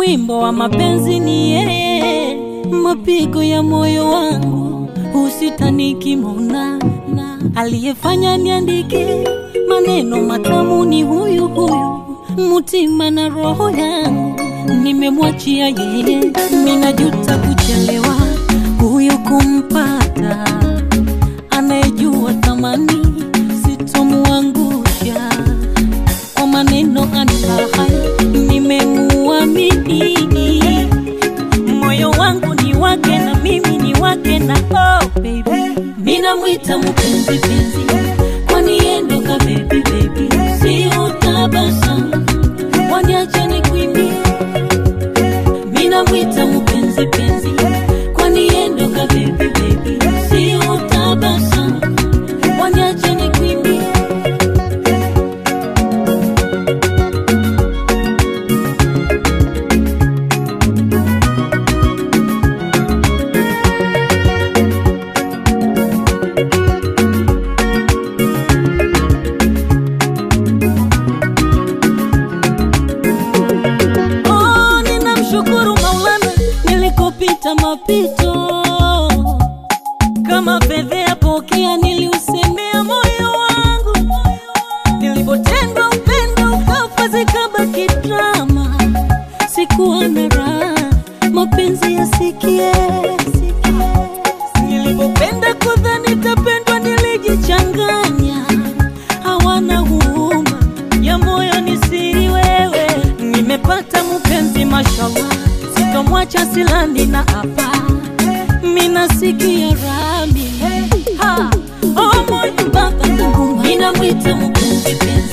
wimbo wa mapenzi ni yeye, mapigo ya moyo wangu usitaniki mona aliyefanya niandike maneno matamu ni huyu huyu, mutima na roho yangu nimemwachia yeye. Ninajuta kuchelewa huyu kumpata, anayejua thamani sitomuangusha kwa maneno anifahai, nimemuamini moyo wangu ni wake na mimi ni wake na oh baby, minamwita mpenzi penzi, kwani yendo ka baby baby, si utabasamu waniache nikuimbie, minamwita mpenzi penzi, kwani yendo ka baby baby, si utabasamu waniache nikuimbie. Oh, ninamshukuru Maulana nilikopita mapito kama fedhea pokea, niliusemea moyo wangu, nilipotendwa upendo ukafa zikabaki drama, sikuwa na raha, mapenzi yasikie nilipopenda kudhani tapendwa, nilijichanganya, hawana huruma ya moyo ni siri wewe. Nimepata mpenzi mashallah, sitomwacha silani na hapa minasikia rami ha oh moyo baba Mungu, minamwita mpenzi penzi